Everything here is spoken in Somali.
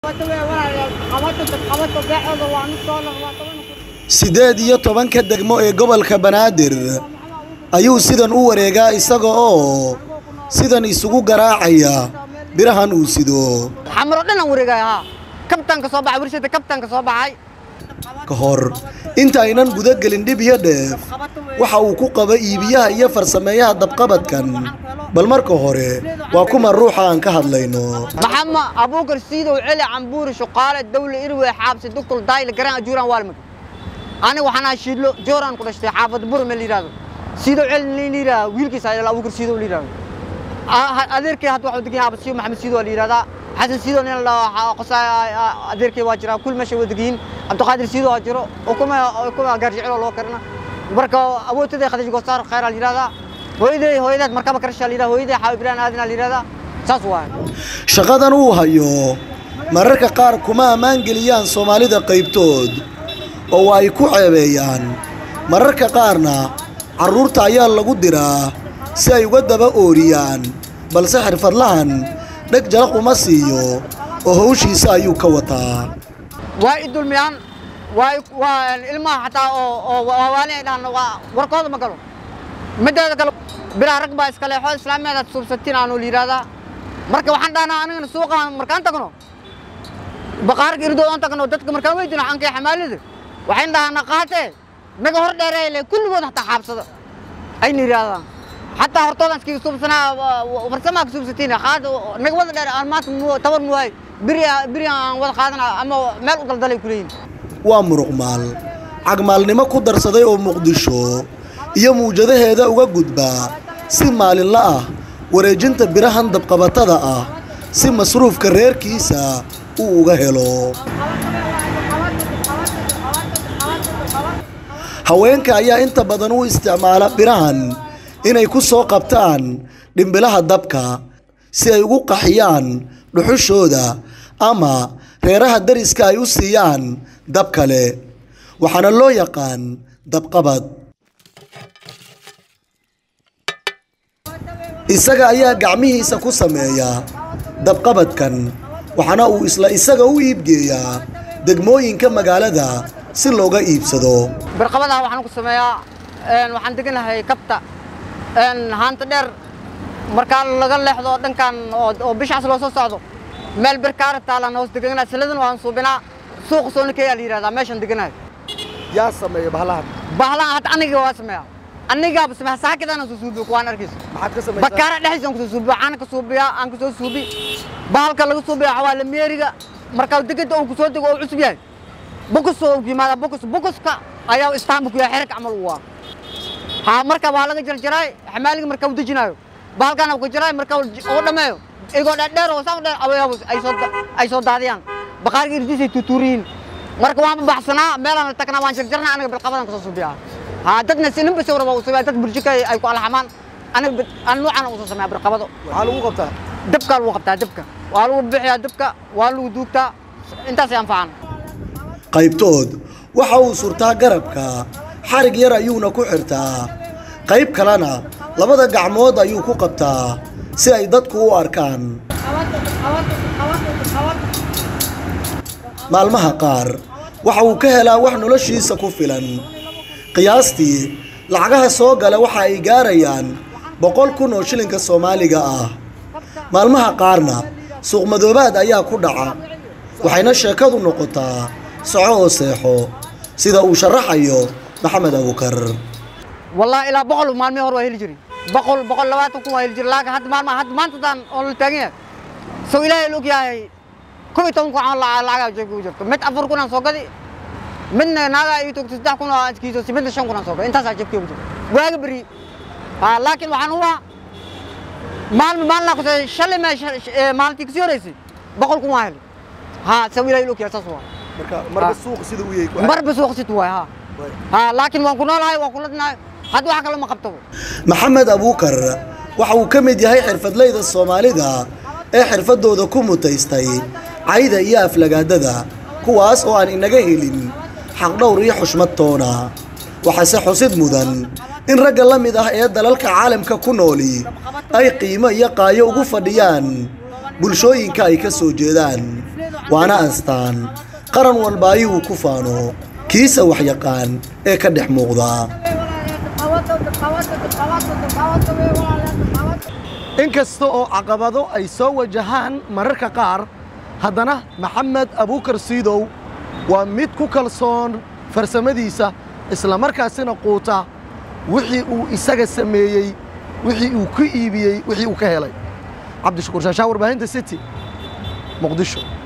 siddeed iyo tobanka degmo ee gobolka banaadir ayuu sidan u wareegaa isaga oo sidan isugu garaacaya birahan uu sido xamaro dhanaan wareegaya haa kabtaanka soo baxay warshada kabtaanka soo baxay ka hor inta aynan guda gelin dhib iyo dheef waxa uu ku qaba iibiyaha iyo farsameeyaha dabqabadkan bal marka hore waa kuma ruuxa aan ka hadlayno maxama abuukar siidow celi cambuuri shuqaale dawle irwe xaabsi duktul daayl garaan ajuuraan waalmag aniga waxaan ahaa shiidlo jooraan ku dhashtay xaafad burme la yidhahdo siidow celi la yidhahda wiilkiisa ayala abuukar siidow la yidhahdo adeerkay hadda waxuu degan yahay abasiyo maxamed siidow la yidhahdaa xasan siidow nin la qosaa adeerkay waa jiraa kul meesha waa degan yihiin cabdiqaadir siidow waa jiro ukuma ukuma gaarjiciloo loo karina marka awoodtaday khadiij goosaar khayraa la yidhahdaa hooyaday hooyadaad markaba karshaa la yidhahdaa hooyaday xaawi ibraan aadina la yidhahdaa saas waay shaqadan uu hayo mararka qaar kuma ammaan geliyaan soomaalida qaybtood oo ay ku ceebeeyaan mararka qaarna carruurta ayaa lagu diraa si ay uga daba ooriyaan balse xirfadlahan dheg jalaq uma siiyo oo hawshiisa ayuu ka wataa waa i dulmiyaan waa waa ilmaha xataa oo oo waali ay dhahan waa warkooda ma galo mideeda kale bilaa rag baa iska leexo islaameedaad suubsatiin aanu la yidhahdaa marka waxaan dhahnaa anigana suuqa markaan tagno baqaarka irdoo aan tagno dadka markaan weydino ankee xamaalida waxayn dhahanaa qaatee naga hor dheereele kulligood hataa xaabsada ayna yidhahdaan xataa hortoodan iskaga suubsanaa farsamaa ka suubsatiin qaada naga wada dheer aan maanta tabar muwaay biri biri aan wada qaadana ama meel u daldalay ku leeyihin waa muruqmaal cagmaalnimo ku darsaday oo muqdisho iyo muwjadaheeda uga gudbaa si maalinla ah wareejinta birahan dabqabatada ah si masruufka reerkiisa uu uga helo haweenka ayaa inta badan u isticmaala birahan inay ku soo qabtaan dhimbilaha dabka si ay ugu qaxiyaan dhuxushooda ama reeraha dariska ay u siiyaan dab kale waxaana loo yaqaan dabqabad isaga ayaa gacmihiisa ku sameeya dabqabadkan waxaana uu isla isaga u iibgeeyaa degmooyinka magaalada si looga iibsado barqabadaha waxaan ku sameeyaa waxaan deganahay kabta haanta dheer markaa laga leexdo dhankan oo bishaas loo soo socdo meel birkaara taalaan hoos deganaa siladan waan suubinaa suuqa soonikeeyaa la yidhahdaa meeshaan deganahay yaa sameeya bahalahan bahlahan hadda aniga waa sameeyaa anigaaba sameeya saakidaan soo suubiyo kuwaan arkaysa maxaad ka bakaara dhexdiisa aan kusoo suubiyo waxaana ka suubiyaa aan kasoo suubi bahalka laga suubiya waxaa waa lameeriga markaa degada uu kusoo dego oo cusub yahay bukus oo yimaada bukus bukuska ayaa istaanbu ku yahay xerig camal u waa haa marka waa laga jarjaraay xamaaliga marka uu dejinaayo bahalkana ku jaraay marka uu dhameeyo igoo dheer oo saa dheer abayaabus ay soo ay soo daadiyaan baqaarka irdiisay tutuuriin marka waan baxsanaa meelaan la tagnaa waan jarjarnaa aniga bilqabadan kasoo suubiyaa haa dadna sinin bas warba uu sameeyaa dad burjika ay ku alxamaan aniga aan nuucan uu soo sameeyaa bilqabado waxaa lagu qabtaa dabka lagu qabtaa dabka waa lagu bixiyaa dabka waa lagu duugtaa intaasay anfacaan qaybtood waxa uu surtaa garabka xarig yar ayuuna ku xirtaa qayb kalena labada gacmood ayuu ku qabtaa si ay dadku u arkaan maalmaha qaar waxa uu ka helaa wax noloshiisa ku filan qiyaastii lacagaha soo gala waxa ay gaarayaan boqol kun oo shilinka soomaaliga ah maalmaha qaarna suuqmadoobaad ayaa ku dhaca waxayna sheekadu noqotaa soco oo seexo sida uu sharaxayo maxamed abukar والله إلى بقول مال مهر وهيل جري بقول بقول لواتو كم وهيل جري لكن هاد مال ما هاد ما تدان أول تانية سو إلى لوك يا كوي تون كو عن لا لا جاكو جرت مت أفر كنا سوكا دي من ناقا يتوك تسدح كنا كيسو سمين شون كنا سوكا أنت ساجب كيو جرت واجب بري ها لكن وحن هو مال مال لا كنت شل ما مال تكسير رئيسي بقول كم وهيل ها سو إلى لوك يا ساسوا marka marba suuq sida uu yahay مر بس وقت تواي ها ها لكن وكنا لا وكنا هاد واحد كلام ما قبته maxamed abuukar waxa uu ka mid yahay xirfadleyda soomaalida ee xirfadooda ku mutaystay cayda iyo aflagaadada kuwaas oo aan inaga helin xaqdhowr iyo xushmad toona waxaase xusid mudan in ragga la mid ah ee dalalka caalamka ku nooli ay qiimo iyo qaayo ugu fadhiyaan bulshooyinka ay ka soo jeedaan waana astaan qaran walbaayi uu ku faano kiisa waxyaqaan ee ka dhex muuqda inkasta oo caqabado ay soo wajahaan mararka qaar haddana maxamed abuukar siidow waa mid ku kalsoon farsamadiisa islamarkaasina quuta wixii uu isaga sameeyey wixii uu ku iibiyey wixii uu ka helay cabdishakuur shaashaa warbaahinta city muqdisho